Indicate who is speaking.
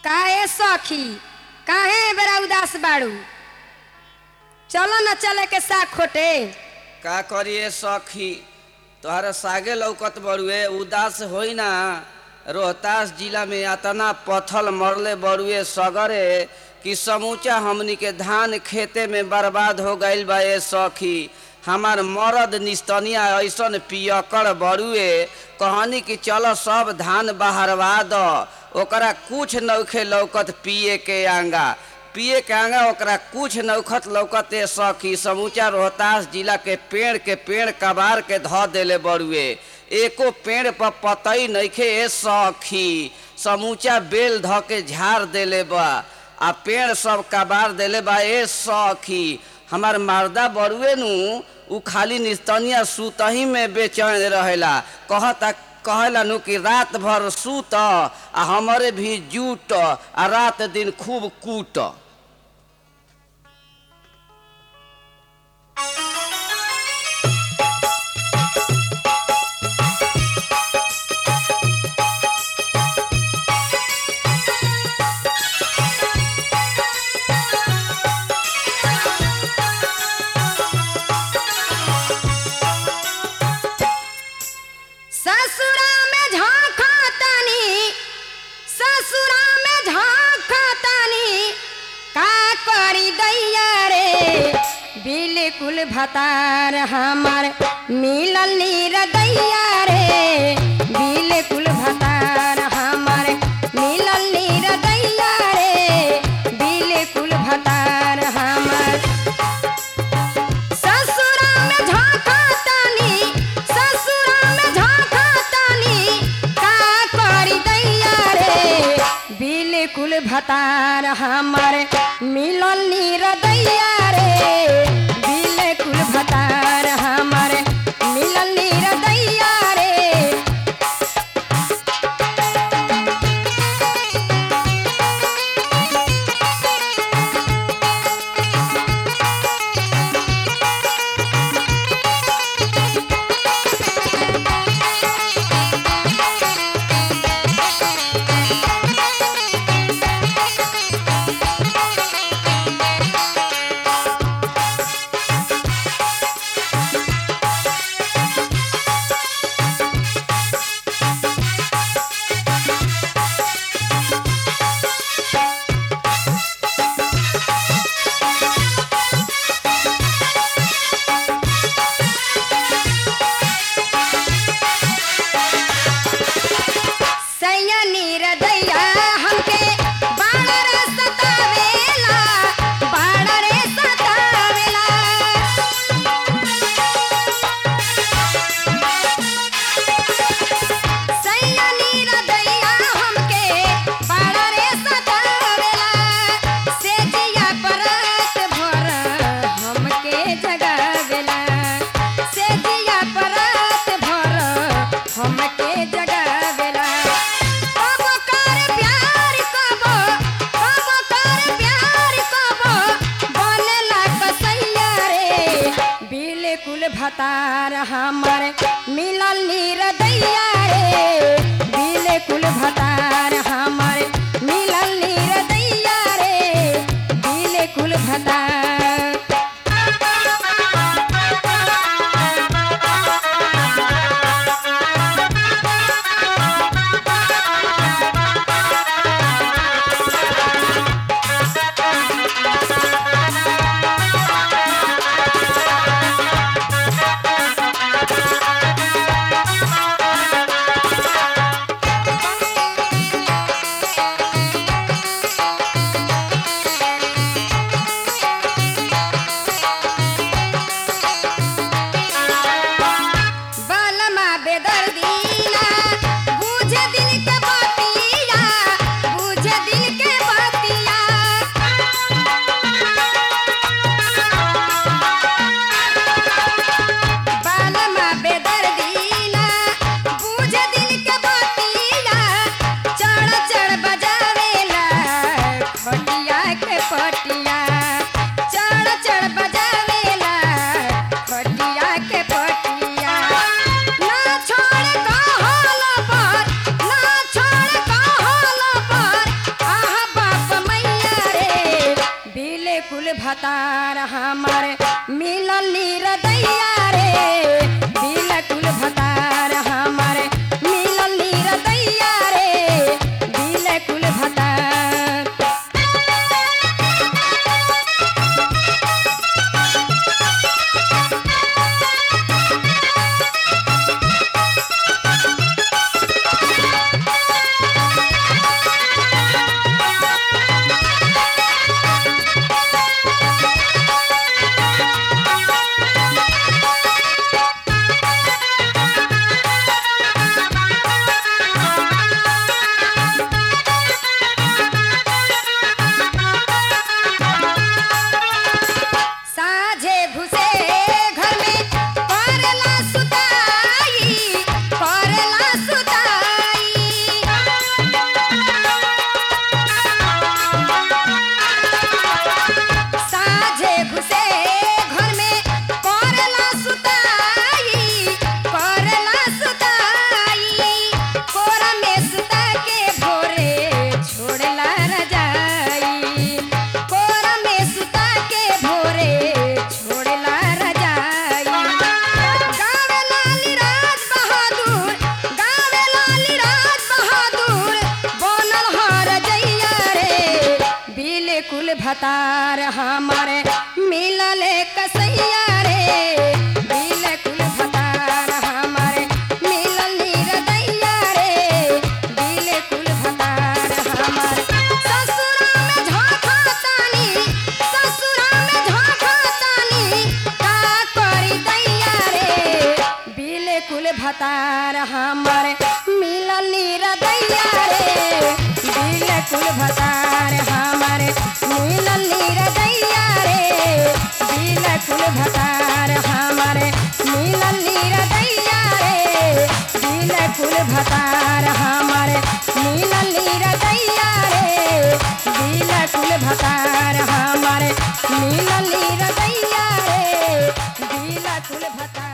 Speaker 1: काहे सखी काहे बेरा उदास बाड़ू चलो न चले के साग खोटे
Speaker 2: का करिए सखी तोहरा सागे लौकत बड़ुए उदास होई ना रोहतास जिला में अतना पथल मरले बड़ुए सगरे कि समूचा हमनी के धान खेते में बर्बाद हो गईल बा ए सखी हमार मरद निस्तनिया ऐसन पियकड़ बड़ुए कहनी कि चलो सब धान बहरवा द ओकरा कुछ नौखे लौकत पिए के आंगा पिए के आंगा ओकरा कुछ नौखत लौकत ए सखी समूचा रोहतास जिला के पेड़ के पेड़ कबार के ध देले बड़ुए एको पेड़ पर पतई नइखे ए सखी समूचा बेल ध के झाड़ देले बा आ पेड़ सब कबार देले बा ए सखी हमार मारदा बड़ुए नु उ खाली निस्तनिया सुतही में बेचैन रहेला कहता कहेला नु कि रात भर सूत आ हमरे भी जूट आ रात दिन खूब कूट
Speaker 1: ससुरा में झांका तानी ससुरा में झांका तानी का करी दैया रे बिल्कुल भतार हमार मिलल नीर दैया रे बिल्कुल भतार हमार मिलल नीर दैया रे बिल्कुल भतार हमार ससुरा में झांका तानी ससुरा में झांका तानी का करी दैया रे बिल्कुल भतार हमर मिलल नीर दैया रे बिल्कुल भतार हमर मिलल नीर दैया रे सैयनी रदैया हमके बाड़ा रे सतावेला बाड़ा रे सतावेला सैयनी रदैया हमके बाड़ा रे सतावेला सेजिया परत भर हमके जगावेला सेजिया परत भर हमके जगावेला कबो कर प्यार कबो कबो कर प्यार कबो बनेला कसैया रे बिल्कुल भतार हमर मिलल नीर दैया रे बिल्कुल भतार हमर मिलल नीर दैया रे बिल्कुल भतार भतार हमारे मिलल निरदैया रे बिलकुल भतार हमारे मिलल निरदैया रे बिलकुल भतार साझे घुसे घर में करला सुताई करला सुताई साझे घुसे घर में करला सुताई करला सुताई कोरा में सुता के भोरे छोड़ला रजाई कोरा में सुता के भोरे छोड़ला रजाई गावे लाली राज बहादुर गावे लाली राज बहादुर बनल हर जैया रे बिल्कुल भतार हमारे मिलल कसैया रे बिल्कुल भतार हमारे मिलल निरदैया रे बिल्कुल भतार हमारे ससुरा में झांका तानी ससुरा में झांका तानी का करी दैया रे बिल्कुल भतार हमारे मिलल निरदैया रे बिल्कुल भतार हमारे मिलल निरदैया रे बिल्कुल भतार हमारे मिलल निरदैया रे बिल्कुल भतार हमारे मिलल निरदैया रे बिल्कुल भतार हमारे मिलल निरदैया रे बिल्कुल भतार